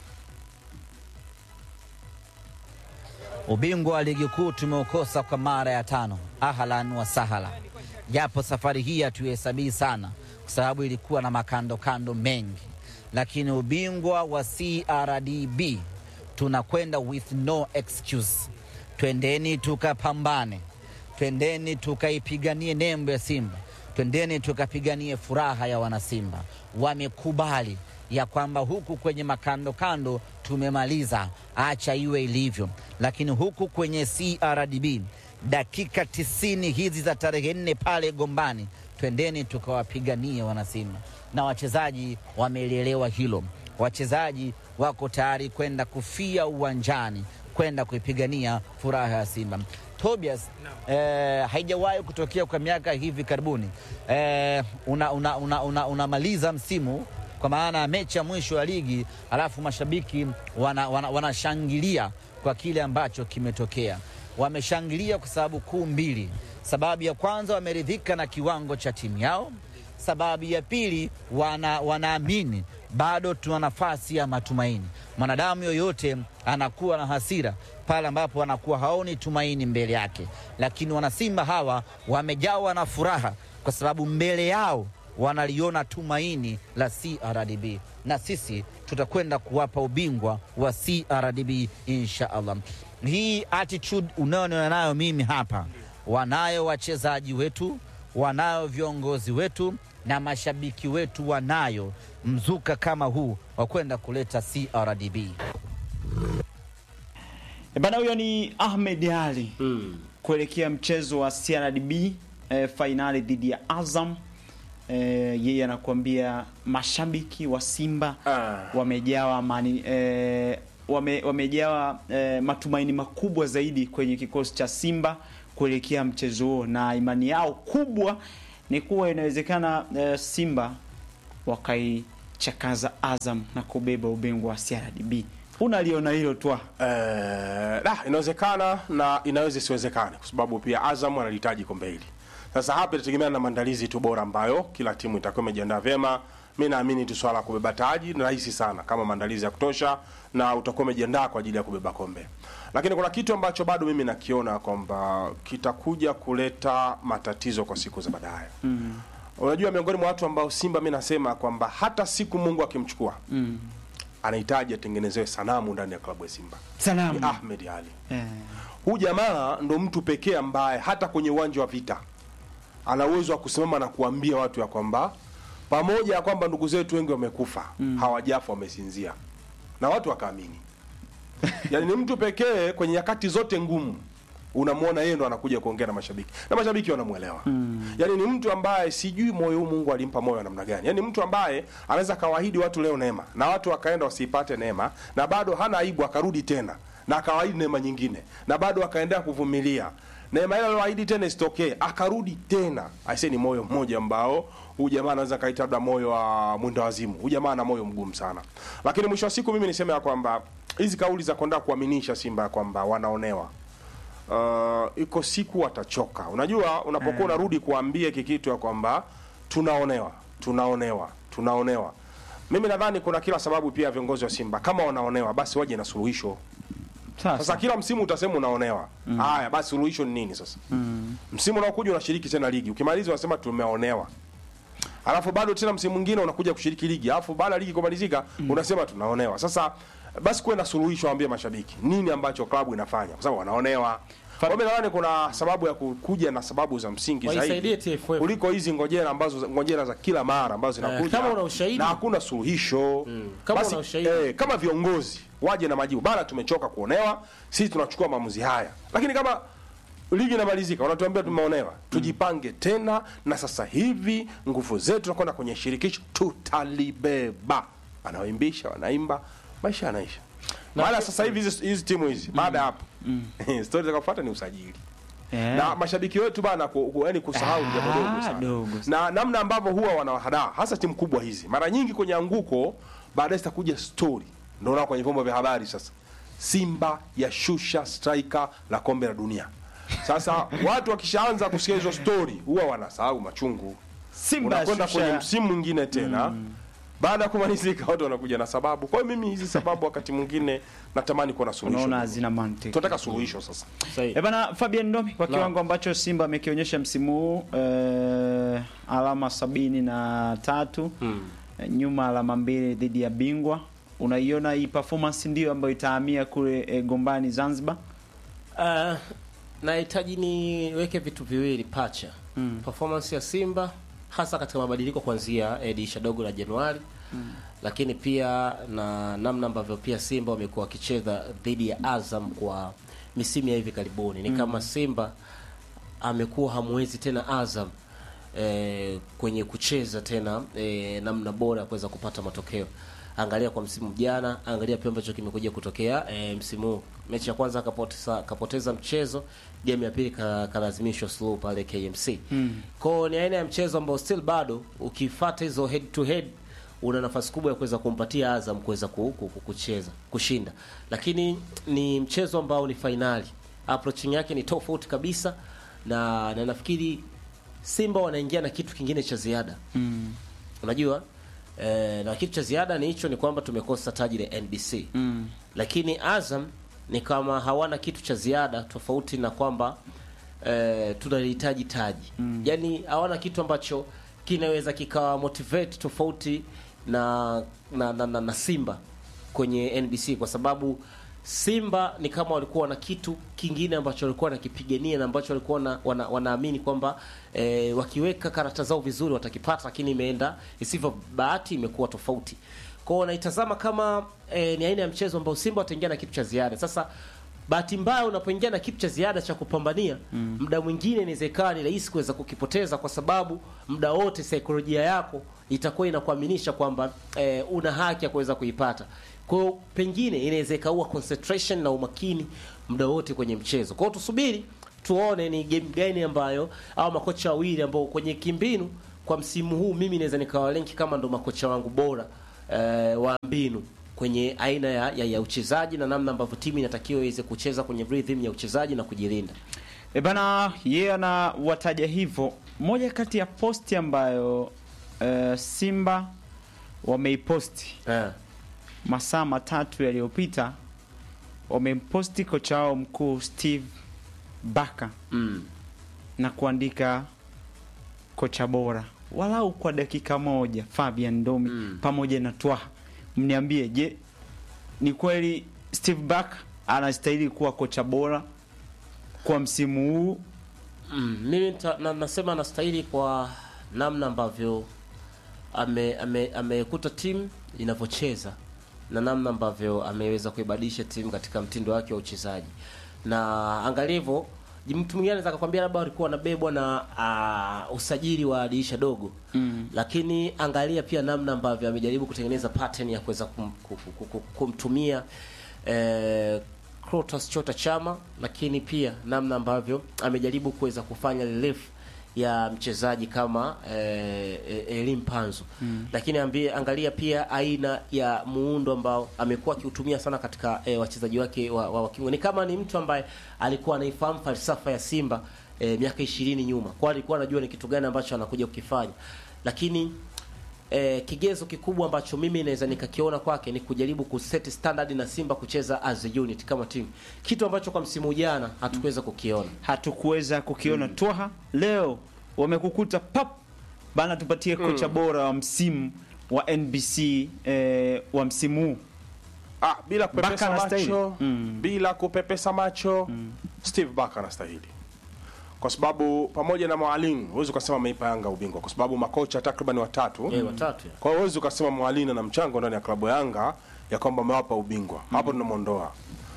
Ubingwa wa ligi kuu tumeukosa kwa mara ya tano. Ahlan wa sahala, japo safari hii hatuhesabii sana kwa sababu ilikuwa na makando kando mengi, lakini ubingwa wa CRDB tunakwenda with no excuse. Twendeni tukapambane, twendeni tukaipiganie nembo ya Simba, twendeni tukapiganie furaha ya wanasimba. Wamekubali ya kwamba huku kwenye makando kando tumemaliza, acha iwe ilivyo, lakini huku kwenye CRDB dakika tisini hizi za tarehe nne pale Gombani, twendeni tukawapiganie wanasimba, na wachezaji wamelielewa hilo. Wachezaji wako tayari kwenda kufia uwanjani kwenda kuipigania furaha ya Simba. Tobias, eh, haijawahi kutokea kwa miaka hivi karibuni eh, unamaliza una, una, una, unamaliza msimu kwa maana ya mechi ya mwisho ya ligi, alafu mashabiki wanashangilia wana, wanashangilia kwa kile ambacho kimetokea. Wameshangilia kwa sababu kuu mbili. Sababu ya kwanza, wameridhika na kiwango cha timu yao. Sababu ya pili, wana, wanaamini bado tuna nafasi ya matumaini. Mwanadamu yoyote anakuwa na hasira pale ambapo anakuwa haoni tumaini mbele yake, lakini wanasimba hawa wamejawa na furaha kwa sababu mbele yao wanaliona tumaini la CRDB na sisi tutakwenda kuwapa ubingwa wa CRDB insha Allah. Hii attitude unayoniona nayo mimi hapa, wanayo wachezaji wetu, wanayo viongozi wetu na mashabiki wetu, wanayo mzuka kama huu wa kwenda kuleta CRDB. E bana, huyo ni Ahmed Ali Mm. kuelekea mchezo wa CRDB eh, fainali dhidi ya Azam. Eh, yeye anakuambia mashabiki wa Simba Ah. wamejawa mani, eh, wame, wamejawa eh, matumaini makubwa zaidi kwenye kikosi cha Simba kuelekea mchezo huo, na imani yao kubwa ni kuwa inawezekana eh, Simba wakaichakaza Azam na kubeba ubingwa wa CRDB. Unaliona hilo twa Eh, da, inawezekana na inaweza isiwezekane kwa sababu pia Azam analihitaji kombe hili. Sasa hapa itategemea na maandalizi tu bora ambayo kila timu itakuwa imejiandaa vyema. Mimi naamini tu swala la kubeba taji ni rahisi sana kama maandalizi ya kutosha na utakuwa umejiandaa kwa ajili ya kubeba kombe. Lakini kuna kitu ambacho bado mimi nakiona kwamba kitakuja kuleta matatizo kwa siku za baadaye. Mm. Unajua miongoni mwa watu ambao Simba mimi nasema kwamba hata siku Mungu akimchukua mm. anahitaji atengenezewe sanamu ndani ya klabu ya Simba. Sanamu. Ni Ahmed Ali. eh. Huyu jamaa ndo mtu pekee ambaye hata kwenye uwanja wa vita ana uwezo wa kusimama na kuambia watu ya kwamba pamoja ya kwamba ndugu zetu wengi wamekufa mm. hawajafa wamesinzia, na watu wakaamini. Yaani ni mtu pekee kwenye nyakati zote ngumu unamwona yeye ndo anakuja kuongea na mashabiki na mashabiki wanamwelewa mm. Yaani ni mtu ambaye sijui moyo huu Mungu alimpa moyo wa namna gani. Yaani mtu ambaye anaweza kawaahidi watu leo neema na watu wakaenda wasiipate neema na bado hana aibu akarudi tena na akawaahidi neema nyingine na bado akaendelea kuvumilia neema ile aliyoahidi tena isitokee akarudi tena. Aisee, ni moyo mmoja ambao huyu jamaa anaweza kaita labda moyo wa mwenda wazimu. Huyu jamaa ana moyo mgumu sana, lakini mwisho wa siku mimi niseme ya kwamba hizi kauli za kwenda kuaminisha Simba ya kwamba wanaonewa uh, iko siku watachoka. Unajua, unapokuwa unarudi kuambia hiki kitu ya kwamba tunaonewa, tunaonewa, tunaonewa, mimi nadhani kuna kila sababu pia viongozi wa Simba kama wanaonewa, basi waje na suluhisho. Sasa kila msimu utasema unaonewa. Haya, basi suluhisho ni nini sasa? Msimu unaokuja unashiriki tena ligi. Ukimaliza unasema tumeonewa. Alafu bado tena msimu mwingine unakuja kushiriki ligi. Alafu baada ya ligi kumalizika unasema tunaonewa. Sasa basi kuwe na suluhisho waambie mashabiki. Nini ambacho klabu inafanya? Kwa sababu wanaonewa. Kwa hiyo nadhani kuna sababu ya kukuja na sababu za msingi Waisaidie zaidi TFF. kuliko hizi ngojera ambazo ngojera za kila mara ambazo zinakuja kama una ushahidi. na hakuna suluhisho. Kama Basi, una ushahidi. eh, kama viongozi waje na majibu bana, tumechoka kuonewa, sisi tunachukua maamuzi haya. Lakini kama ligi inamalizika, wanatuambia tumeonewa, tujipange tena, na sasa hivi nguvu zetu tunakwenda kwenye shirikisho, tutalibeba. Wanawaimbisha, wanaimba, maisha yanaisha. Maana sasa hivi hizi hizi timu hizi baada ya hapo stori zitakafuata ni usajili Eh. na mashabiki wetu bana, ku, ku, yani kusahau ni jambo dogo Ah, sana dogo na namna ambavyo huwa wanawahadaa hasa timu kubwa hizi, mara nyingi kwenye anguko baadaye zitakuja story, ndio unaona kwenye vyombo vya habari sasa, Simba yashusha striker la kombe la dunia. Sasa watu wakishaanza kusikia hizo story huwa wanasahau machungu, Simba unakwenda yashusha- kwenye msimu mwingine tena baada ya kumalizika, watu wanakuja na sababu. Kwa hiyo mimi hizi sababu wakati mwingine natamani kuwa na unaona suluhisho, hazina mantiki. tunataka suluhisho sasa. Sahihi. Eh bana Fabian Ndomi kwa Naam. kiwango ambacho Simba amekionyesha msimu huu eh, alama sabini na tatu eh, nyuma alama mbili dhidi ya bingwa. Unaiona hii performance ndio ambayo itahamia kule eh, Gombani Zanzibar? Uh, nahitaji niweke vitu viwili pacha performance ya Simba hasa katika mabadiliko kuanzia eh, dirisha dogo la Januari lakini pia na namna ambavyo pia Simba wamekuwa wakicheza dhidi ya Azam kwa misimu ya hivi karibuni ni kama Simba amekuwa hamwezi tena Azam eh, kwenye kucheza tena eh, namna bora ya kuweza kupata matokeo. Angalia kwa msimu jana, angalia pia ambacho kimekuja kutokea eh, msimu huu. Mechi ya kwanza akapoteza kapoteza mchezo, game ya pili ka- kalazimishwa slow pale KMC. Mm. Kwao ni aina ya mchezo ambao still bado ukifuata hizo head to head una nafasi kubwa ya kuweza kumpatia Azam kuweza ku- ku- ku- kucheza kushinda, lakini ni mchezo ambao ni fainali, approaching yake ni tofauti kabisa, na na nafikiri Simba wanaingia na kitu kingine cha ziada Mm. unajua eh, na kitu cha ziada ni hicho, ni kwamba tumekosa taji la NBC Mm. lakini Azam ni kama hawana kitu cha ziada tofauti na kwamba eh, tunalihitaji taji mm. Yaani hawana kitu ambacho kinaweza kikawa motivate tofauti na na, na, na, na Simba kwenye NBC kwa sababu Simba ni kama walikuwa na kitu kingine ambacho walikuwa wanakipigania na ambacho walikuwa wana, wana, wanaamini kwamba eh, wakiweka karata zao vizuri watakipata, lakini imeenda isivyo, bahati imekuwa tofauti kwao. Wanaitazama kama eh, ni aina ya mchezo ambao Simba wataingia na kitu cha ziada. Sasa bahati mbaya, unapoingia na kitu cha ziada cha kupambania mm. muda mwingine inaweza ikawa ni rahisi kuweza kukipoteza, kwa sababu muda wote saikolojia yako itakuwa inakuaminisha kwamba eh, una haki ya kuweza kuipata. Kwa hiyo pengine inaweza ikaua concentration na umakini muda wote kwenye mchezo. Kwa hiyo tusubiri tuone ni game gani ambayo au makocha wawili ambao kwenye kimbinu kwa msimu huu mimi naweza nikawalenki kama ndo makocha wangu bora eh, wa mbinu kwenye aina ya, ya, ya uchezaji na namna ambavyo timu inatakiwa iweze kucheza kwenye rhythm ya uchezaji na kujilinda. E bana, yeye anawataja hivyo. Moja kati ya posti ambayo eh, Simba wameiposti Eh. masaa matatu yaliyopita, wamemposti kocha wao mkuu Steve Baka Mm. na kuandika kocha bora walau kwa dakika moja Fabian Ndomi Mm. pamoja na Twaha. Mniambie, je, ni kweli Steve Baka anastahili kuwa kocha bora kwa msimu huu? Mm, mimi nita- na, nasema anastahili kwa namna ambavyo ame- ame- amekuta timu inavyocheza na namna ambavyo ameweza kuibadilisha timu katika mtindo wake wa uchezaji, na angalia hivyo, mtu mwingine anaweza akakwambia labda walikuwa wanabebwa na uh, usajili wa dirisha dogo mm. Lakini angalia pia namna ambavyo amejaribu kutengeneza pattern ya kuweza kum, kum, kum, kum, kumtumia eh, Clatous Chota Chama, lakini pia namna ambavyo amejaribu kuweza kufanya relief ya mchezaji kama eh, eh, Elim Panzu mm. Lakini ambie, angalia pia aina ya muundo ambao amekuwa akiutumia sana katika eh, wachezaji wake wa, wa, wa kiungo. Ni kama ni mtu ambaye alikuwa anaifahamu falsafa ya Simba eh, miaka ishirini nyuma, kwa alikuwa anajua ni kitu gani ambacho anakuja kukifanya, lakini eh, kigezo kikubwa ambacho mimi naweza nikakiona kwake ni kujaribu kuset standard na Simba kucheza as a unit kama team, kitu ambacho kwa msimu jana hatukuweza kukiona. hatukuweza kukiona Twaha. Leo wamekukuta pap bana, tupatie kocha bora wa msimu wa NBC eh, wa msimu huu. Ah, bila Baka kupepesa anastahili. macho Mm. bila kupepesa macho Steve Baka anastahili kwa sababu pamoja na mwalimu huwezi ukasema ameipa Yanga ubingwa kwa sababu makocha takriban watatu Eh, watatu ya. kwa hiyo huwezi ukasema mwalimu na mchango ndani ya klabu ya Yanga ya kwamba amewapa ubingwa hapo tunamwondoa.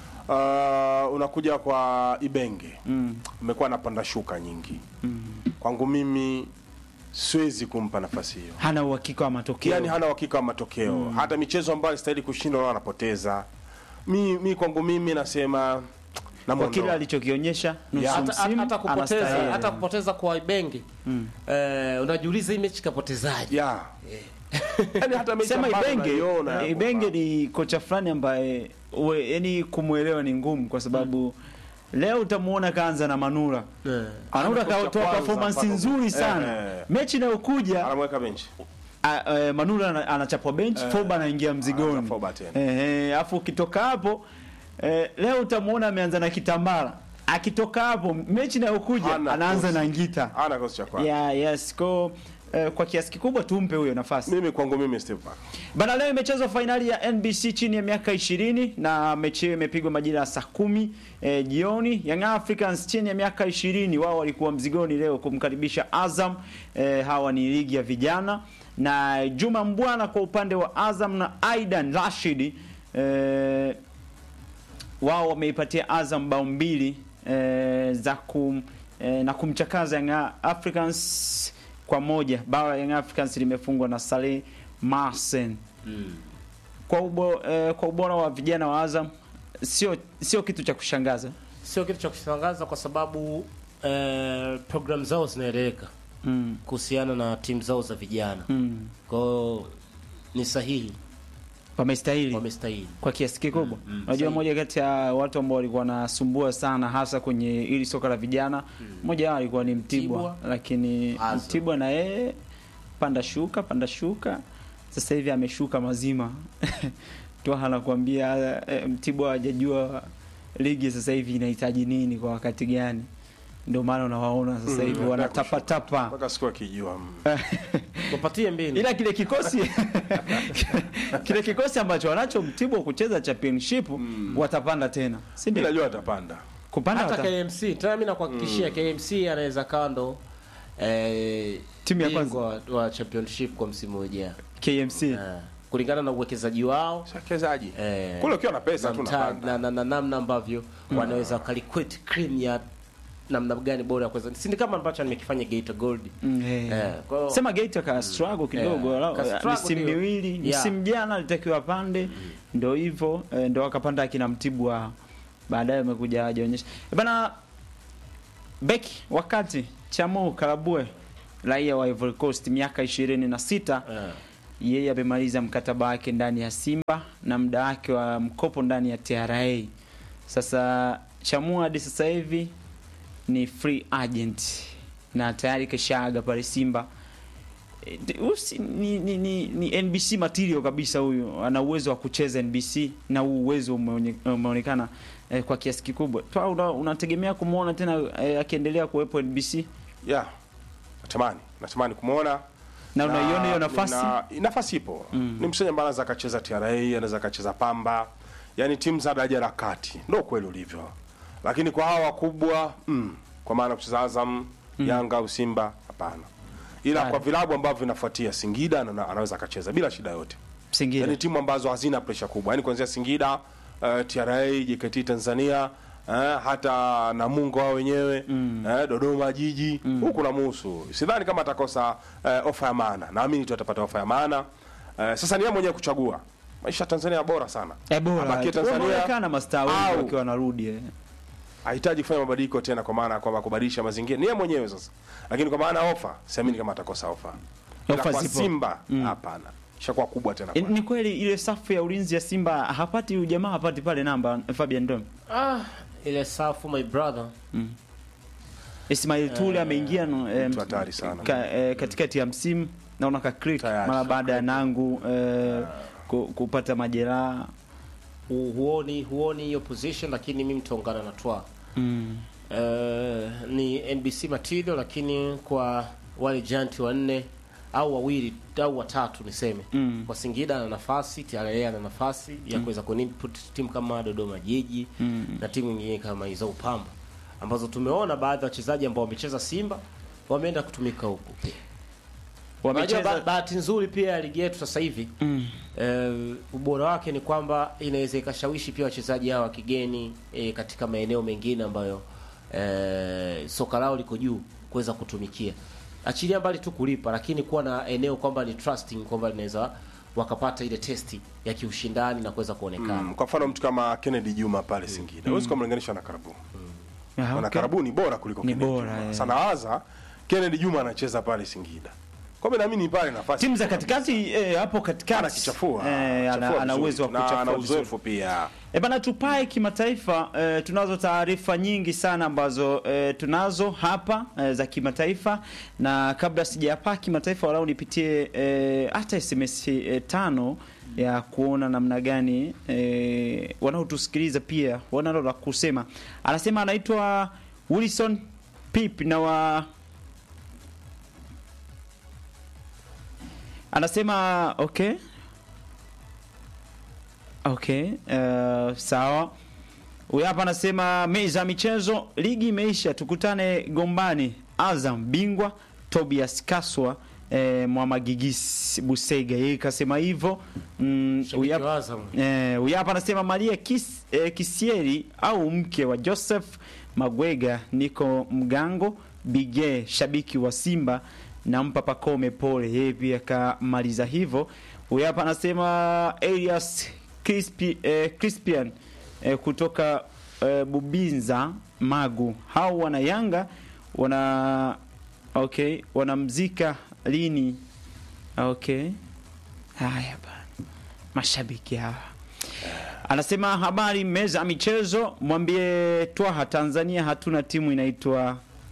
Uh, unakuja kwa Ibenge amekuwa anapanda shuka nyingi kwangu mimi siwezi kumpa nafasi hiyo Hana uhakika wa matokeo. yani hana uhakika wa matokeo hata michezo ambayo alistahili kushinda nao anapoteza mi, mi kwangu mimi nasema kwa kile namuondoa. alichokionyesha nusu Ya. hata, hata, msimu hata kupoteza anastahili. hata kupoteza kwa Ibenge eh, unajiuliza hii mechi kapotezaje? ya yani hata mechi Sema ambayo Ibenge, unaiona ya Ibenge kwamba- ni kocha fulani ambaye we- yani kumwelewa ni ngumu kwa sababu leo utamuona kaanza na Manula. Eh. Manula Kocha katoa kwanza performance mpaka- nzuri sana. Eh. Mechi inayokuja anamweka benchi a- eh, Manula ana- anachapwa bench, Foba anaingia mzigoni. anaanza Foba tena. Eh, eh, afu ukitoka hapo eh, leo utamuona ameanza na Kitambala. Akitoka hapo mechi inayokuja Hana anaanza kosi. na Ngita. ana kikosi cha kwanza Yeah, yes. Kwa, eh, kwa kiasi kikubwa tumpe huyo nafasi. mimi kwangu mimi Steve Baka Bana, leo imechezwa fainali ya NBC chini ya miaka 20 na mechi hiyo imepigwa majira ya saa kumi eh, jioni. Young Africans chini ya miaka 20 wao walikuwa mzigoni leo kumkaribisha Azam. Eh, hawa ni ligi ya vijana na Juma Mbwana kwa upande wa Azam na Aidan Rashid eh, wao wameipatia Azam bao mbili eh, za kum, eh, na kumchakaza Young Africans kwa moja. Bao la Young Africans limefungwa na Saleh Marsen. Kwa, ubo, eh, kwa ubora wa vijana wa Azam sio sio kitu cha kushangaza. Sio kitu cha kushangaza kwa sababu eh, program zao zinaeleweka Mm. kuhusiana na timu zao za vijana. Mm. Kwa hiyo ni sahihi, Wamestahili wamestahili. kwa kiasi kikubwa. Mm, mm, Unajua, sahihi. moja kati ya watu ambao walikuwa wanasumbua sana hasa kwenye ili soka la vijana, mmoja wao alikuwa ni Mtibwa, Mtibwa. lakini Azam. Mtibwa na yeye panda shuka panda shuka, sasa hivi ameshuka mazima tu anakuambia eh, Mtibwa hajajua ligi sasa hivi inahitaji nini kwa wakati gani, ndio maana unawaona sasa Mm, hivi wanataka wanatapatapa mpaka siku akijua mm. Wapatie mbinu. ila kile kikosi kile kikosi ambacho wanacho Mtibwa kucheza championship watapanda tena, si Mimi ndio? najua atapanda Kupanda hata wata... KMC tena mimi nakuhakikishia KMC anaweza kando eh, Timu ya bingwa wa championship kwa msimu ujao KMC eh, kulingana na uwekezaji wao shakezaji eh, kule ukiwa na pesa na tu mta- unapanda na na- na namna ambavyo wanaweza wakaliquate cream ya namna gani bora ya kuweza si ni kama ambacho nimekifanya Geita Gold Mm, eh. eh, kwa hiyo- sema Geita ka struggle kidogo Yeah, walau- ka struggle misimu ndio. miwili Yeah. msimu jana alitakiwa apande ndo hivyo eh, ndo akapanda akina Mtibwa baadaye amekuja ajaonyesha Eh, bana beki wakati Chamo Karabue raia wa Ivory Coast miaka ishirini na sita eh, yeye amemaliza mkataba wake ndani ya Simba na muda wake wa mkopo ndani ya TRA. Sasa Chamua hadi sasa hivi ni free agent na tayari kashaaga pale Simba. E, de- usi- ni, ni, ni, ni NBC material kabisa huyu, ana uwezo wa kucheza NBC na huu uwezo umeonye- umeonekana eh, kwa kiasi kikubwa. Twa una- unategemea kumwona tena eh, akiendelea kuwepo NBC yeah natamani natamani kumwona na unaiona hiyo nafasi na, nafasi ipo ni msenya ambaye anaweza akacheza TRA anaweza akacheza Pamba yani timu za daraja la kati ndio kweli ulivyo lakini kwa hawa wakubwa mm, kwa maana kucheza Azam Yanga au Simba hapana ila Haya. kwa vilabu ambavyo vinafuatia Singida ana- anaweza akacheza bila shida yote Singida. yani timu ambazo hazina presha kubwa yani kuanzia Singida uh, TRA JKT Tanzania eh, hata Namungo wao wenyewe eh, Dodoma Jiji huku na muhusu sidhani kama atakosa eh, ofa ya maana naamini tu atapata ofa ya maana eh, sasa ni yeye mwenyewe kuchagua maisha ya Tanzania bora sana Eh, bora. Abakie Tanzania Wameonekana mastaa wengi au- wakiwa wanarudi eh. hahitaji kufanya mabadiliko tena kwa maana ya kwamba kubadilisha mazingira ni yeye mwenyewe sasa lakini kwa maana ya ofa siamini kama atakosa ofa Ila Ofa kwa zipo. Simba hapana ishakuwa kubwa tena Eh, kwake. Ni kweli ile safu ya ulinzi ya Simba hapati huyu jamaa hapati pale namba Fabian Dom. ah, ile safu my brother Ismail Tule ameingia no, eh, mtu hatari sana. ka, eh, katikati ya msimu naona ka click Tayari. mara baada ya Nangu eh, ku, kupata majeraha. Hu- huoni huoni hiyo position lakini mimi mtaungana na twa Mm. Eh, ni NBC material lakini kwa wale giant wanne au wawili au watatu niseme Mm. kwa Singida ana nafasi TRA ana nafasi ya kuweza kuinput timu kama Dodoma Jiji Mm. na timu nyingine kama hizo Upamba ambazo tumeona baadhi ya wachezaji ambao wamecheza Simba wameenda kutumika huku pia. Unajua ba- Wamecheza bahati nzuri pia ya ligi yetu sasa hivi mm. eh, ubora wake ni kwamba inaweza ikashawishi pia wachezaji hawa wa kigeni eh, katika maeneo mengine ambayo eh, soka lao liko juu kuweza kutumikia. Achilia mbali tu kulipa, lakini kuwa na eneo kwamba ni trusting kwamba linaweza wakapata ile testi ya kiushindani na kuweza kuonekana. Mm, kwa mfano mtu kama Kennedy Juma pale Singida huwezi kumlinganisha na Karabu Ah, na okay. Karabu ni bora kuliko Ni Kennedy bora, Juma. eh. Sana waza Kennedy Juma anacheza pale Singida. Kwa hiyo naamini pale nafasi Timu za katikati eh, hapo katikati anakichafua. eh, ana, Chafua ana vizuri uwezo wa tu, na kuchafua ana vizuri. uzoefu pia. E bana, tupae kimataifa. E, tunazo taarifa nyingi sana ambazo e, tunazo hapa e, za kimataifa, na kabla sijapaa kimataifa, walau nipitie e, hata SMS e, tano ya kuona namna gani e, wanaotusikiliza pia wanalo la kusema. Anasema anaitwa Wilson Pip na wa anasema okay Okay, uh, sawa. Huyu hapa anasema meza ya michezo, ligi imeisha, tukutane Gombani. Azam bingwa, Tobias Kaswa eh, Mwamagigis Busega yeye kasema hivyo mm, Shabiki huyu hapa- wa Azam. Eh, huyu hapa anasema Maria Kis, eh, Kisieri au mke wa Joseph Magwega, niko Mgango Bige, shabiki wa Simba, nampa Pakome pole. Yeye pia kamaliza hivyo. Huyu hapa anasema Elias Crispi, eh, Crispian eh, kutoka eh, Bubinza Magu, hao wana Yanga wana okay, wanamzika lini? Okay, haya bana, mashabiki hawa Anasema habari meza ya michezo, mwambie Twaha, Tanzania hatuna timu inaitwa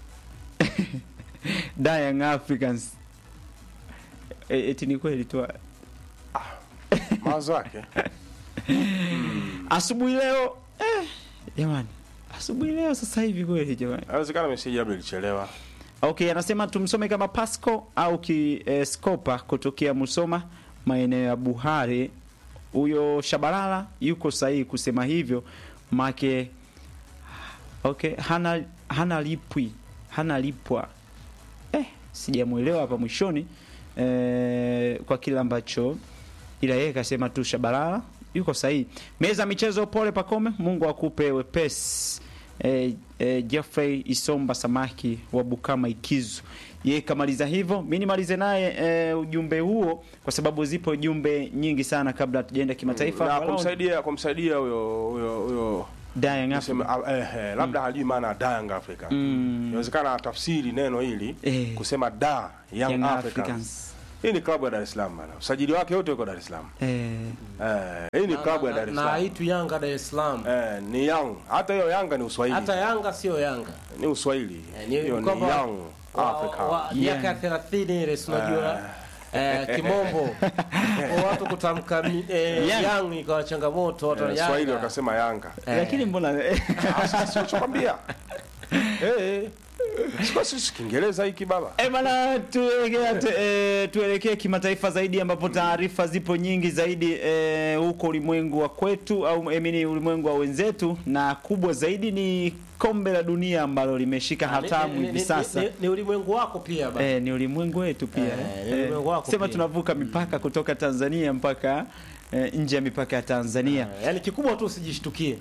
Da Young Africans. E, eti ni kweli Twaha? mawazo yake Asubuhi leo eh, jamani, asubuhi leo sasa hivi kweli jamani. inawezekana meseji labda ilichelewa Okay, anasema tumsome kama Pasco au ki eh, Scopa kutokea Musoma maeneo ya Buhare. Huyo Shabalala yuko sahihi kusema hivyo, make okay, hana hana lipwi hana lipwa eh, sijamuelewa hapa mwishoni eh, kwa kile ambacho ila yeye kasema tu Shabalala yuko sahihi. Meza ya michezo, pole Pakome, Mungu akupe wepesi. Eh, eh, Jeffrey Isomba Samaki wa Bukama Ikizu, yeye kamaliza hivyo. Mi nimalize naye eh, ujumbe huo, kwa sababu zipo jumbe nyingi sana kabla hatujaenda kimataifa. na Walau kumsaidia kumsaidia huyo huyo huyo Dying Africa. Niseme, ah, eh, eh, labda hajui maana ya da Young Africa. Inawezekana atafsiri neno hili Eh. kusema da Young, Young Africans. Africans. Hii ni klabu ya Dar es Salaam bana. Usajili wake wote uko Dar es Salaam. Eh, Eh, hii ni klabu ya Dar es na Salaam. haitu Yanga Dar es Salaam. Eh, ni Young. Hata hiyo Yanga ni Uswahili. Hata Yanga sio Yanga. ni Uswahili. Eh, ni Hiyo ni kwamba Young wa- Africa. wa- miaka ya 30 ile si unajua eh, kimombo Kwa watu kutamka mi- eh, Young. Young ikawa changamoto watu wa Eh, Swahili Yanga. wakasema Yanga. lakini mbona Ah, sasa unachokwambia. Eh, eh. Sio sisi Kiingereza hiki baba. E bana, tuelekea tu, e, tuelekee kimataifa zaidi ambapo taarifa zipo nyingi zaidi e, huko ulimwengu wa kwetu au emini ulimwengu wa wenzetu, na kubwa zaidi ni kombe la dunia ambalo limeshika Ah, ni- hatamu ni- ni- hivi ni- sasa. ni- Ni ulimwengu wako pia bana. E, ni ulimwengu wetu pia Eh, ni ulimwengu wako sema pia. tunavuka mipaka kutoka Tanzania mpaka e, nje ya mipaka ya Tanzania. Yaani kikubwa tu usijishtukie.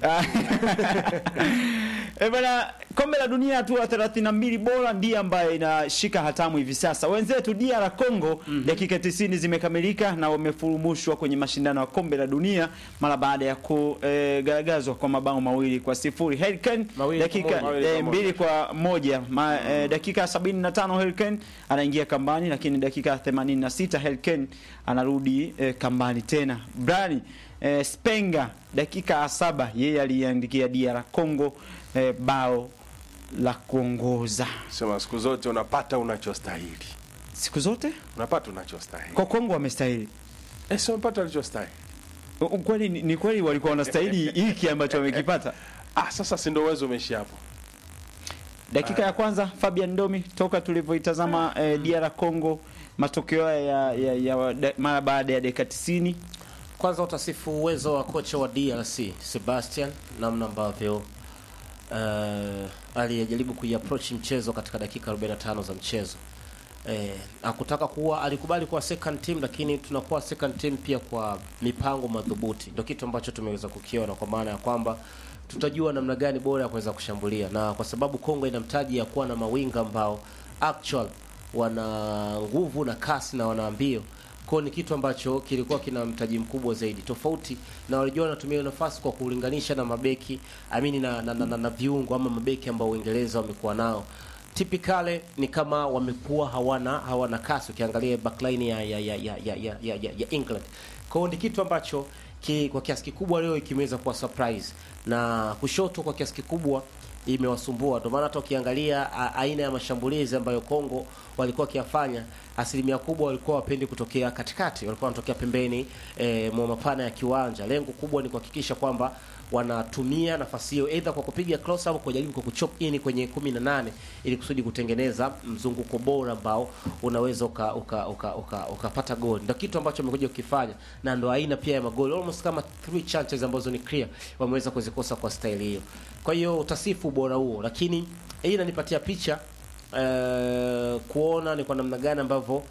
E bana, kombe la dunia hatua 32 bora ndiye ambaye inashika hatamu hivi sasa. Wenzetu DR Congo dakika 90 zimekamilika na wamefurumushwa kwenye mashindano ya kombe la dunia mara baada ya kugaragazwa kwa mabao mawili kwa sifuri. Harry Kane Mawili kwa dakika moja. eh, mbili kwa moja Ma, eh, dakika 75 Harry Kane anaingia kambani, lakini dakika 86 Harry Kane anarudi eh, kambani tena. Brani eh, Spenga dakika ya saba yeye aliandikia DR Congo eh, bao la kuongoza Sema siku zote unapata unachostahili. siku zote Unapata unachostahili. kwa Kongo wamestahili. Eh, sio unapata unachostahili. U- Kweli ni ni kweli walikuwa wanastahili hiki ambacho wamekipata. Ah, sasa si ndio uwezo umeishia hapo. Dakika ya kwanza Fabian Domi toka tulivyoitazama eh, DR Congo matokeo ya, ya, ya da, mara baada ya dakika 90 Kwanza utasifu uwezo wa kocha wa DRC Sebastian, namna ambavyo uh, aliyejaribu kuiapproach mchezo katika dakika 45 za mchezo. Eh, hakutaka kuwa alikubali kuwa second team, lakini tunakuwa second team pia kwa mipango madhubuti. Ndio kitu ambacho tumeweza kukiona, kwa maana ya kwamba tutajua namna gani bora ya kuweza kushambulia, na kwa sababu Kongo ina mtaji ya kuwa na mawinga ambao actual wana nguvu na kasi na wana mbio kwao ni kitu ambacho kilikuwa kina mtaji mkubwa zaidi, tofauti na walijua wanatumia hiyo nafasi kwa kulinganisha na mabeki amini na, na, na, na, na viungo ama mabeki ambao Uingereza wamekuwa nao typically ni kama wamekuwa hawana hawana kasi, ukiangalia backline ya ya ya ya ya, ya, ya, ya England. Kwa hiyo ni kitu ambacho ki, kwa kiasi kikubwa leo kimeweza kuwa surprise na kushoto kwa kiasi kikubwa imewasumbua. Ndio maana hata ukiangalia a- aina ya mashambulizi ambayo Kongo walikuwa wakiyafanya, asilimia kubwa walikuwa wapendi kutokea katikati, walikuwa wanatokea pembeni e, mwa mapana ya kiwanja. Lengo kubwa ni kuhakikisha kwamba wanatumia nafasi hiyo either kwa kupiga cross au kujaribu kwa kuchop in kwenye 18 ili kusudi kutengeneza mzunguko bora ambao unaweza uka uka uka, uka, ukapata goli. Ndio kitu ambacho wamekuja kukifanya na ndo aina pia ya magoli almost kama three chances ambazo ni clear wameweza kuzikosa kwa staili hiyo. Kwa hiyo utasifu ubora huo, lakini hii inanipatia picha eh, kuona ni kwa namna gani ambavyo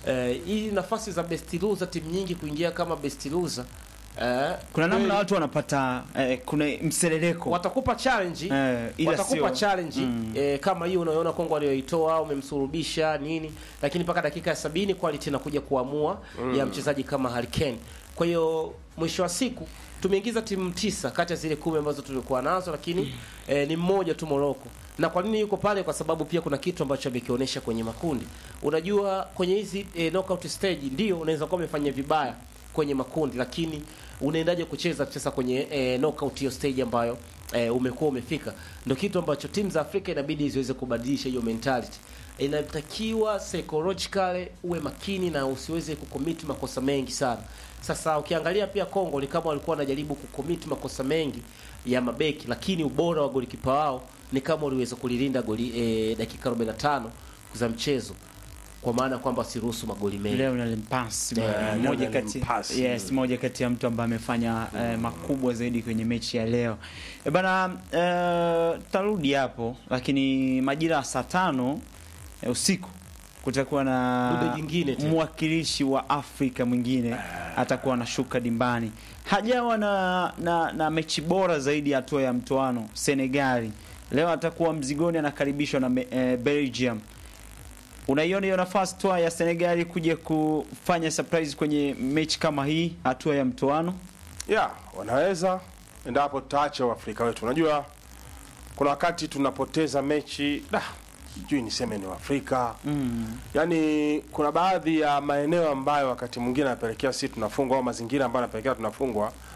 eh, hii nafasi za best loser timu nyingi kuingia kama best loser eh, kuna namna kweli watu wanapata eh, kuna mseleleko watakupa challenge Eh, ila watakupa sio- challenge Mm. eh, kama hiyo unayoona Kongo aliyoitoa umemsurubisha nini, lakini mpaka dakika ya sabini quality inakuja kuamua ya mchezaji kama Harry Kane. Kwa hiyo mwisho wa siku tumeingiza timu tisa kati ya zile kumi ambazo tulikuwa nazo, lakini eh, ni mmoja tu Morocco. Na kwa nini yuko pale? Kwa sababu pia kuna kitu ambacho amekionyesha kwenye makundi. Unajua kwenye hizi eh, knockout stage ndio unaweza kuwa umefanya vibaya kwenye makundi, lakini unaendaje kucheza sasa kwenye eh, knockout hiyo stage ambayo eh, umekuwa umefika? Ndio kitu ambacho timu za Afrika inabidi ziweze kubadilisha hiyo mentality. Inatakiwa psychologically uwe makini na usiweze kucommit makosa mengi sana. Sasa ukiangalia pia Kongo ni kama walikuwa wanajaribu kucommit makosa mengi ya mabeki, lakini ubora wa golikipa wao ni kama waliweza kulilinda goli eh, dakika 45 za mchezo, kwa maana kwamba siruhusu magoli mengi. Lionel Mpasi Eh, bwana, moja Lionel kati Mpasi. yes, moja kati ya mtu ambaye amefanya eh, makubwa zaidi kwenye mechi ya leo e bana. Eh, tarudi hapo, lakini majira ya saa tano eh, usiku kutakuwa na Dude jingine tena. mwakilishi wa Afrika mwingine atakuwa anashuka dimbani. Hajawa na, na, na mechi bora zaidi ya hatua ya mtoano Senegali. Leo atakuwa mzigoni, anakaribishwa na me- eh, Belgium. Unaiona hiyo nafasi toa ya Senegali kuja kufanya surprise kwenye mechi kama hii hatua ya mtoano? ya wanaweza endapo tutaacha Waafrika wetu. Unajua kuna wakati tunapoteza mechi da, sijui niseme ni Waafrika Mm. yaani kuna baadhi ya maeneo ambayo wakati mwingine anapelekea sisi tunafungwa au mazingira ambayo anapelekea tunafungwa